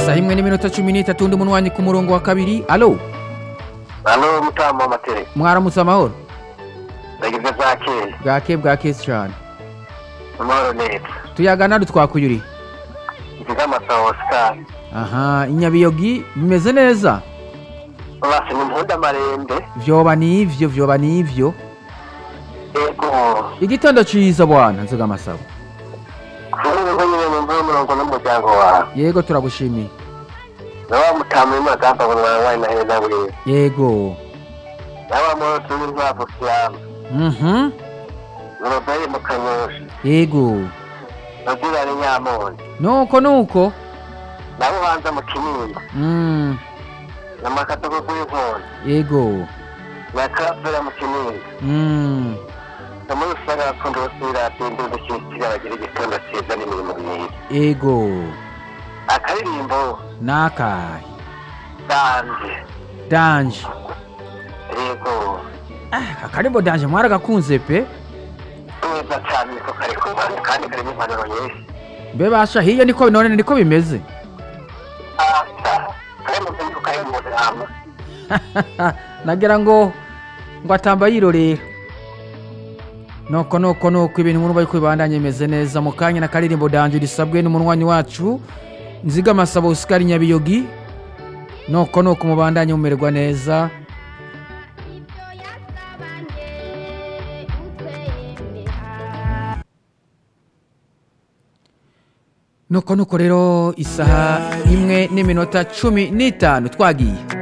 isaha imwe n'iminota cumi n'itatu undi munwanyi ku murongo wa kabiri alo hano mutamu w'amatere mwaramutse amahoro ndagize za kera bwake bwake cyane amahoro neza tuyagana dutwakuyuri nziga amasaha osikari aha inyabiyogi bimeze neza basi ni mpunda marembe vyoba nivyo vyoba nivyo yego igitondo ciza bwana nziga amasabo kuri ubu nyine mu mvura umurongo n'umuryango wawe yego turagushimiye na wa mutamu w'amagamba ngo mwawaye na heza buriya yego na wa muntu turi nkwavu kiyama mhm noroberi mu kanyosha yego nabwira ni nyamonde nuko nuko nabo banza mu kinini mm. na makatogo gw'inkondo yego na kafera mu kinini mm. na muri usanga bakunda basubira indundu cy'ikira bagira igitondo cyiza n'imirimo myiza yego akaririmbo nakahe danje danje yego ah, akarimbo danje mwaragakunze pe neza cyane niko kari ku rwanda kandi karimo impanuro nyinshi mbe basha hiyo niko none niko bimeze asa kari mu gihugu kari mu nama nagira ngo ngo atamba yirorera nuko nuko nuko ibintu nk'ubu bari kubibandanya bimeze neza mu kanya na karirimbo danje risabwe n'umunywanyi wacu nziga amasabo usikari nyabiyogi nuko nuko mubandanye mumererwa neza nuko nuko rero isaha imwe n'iminota cumi n'itanu twagiye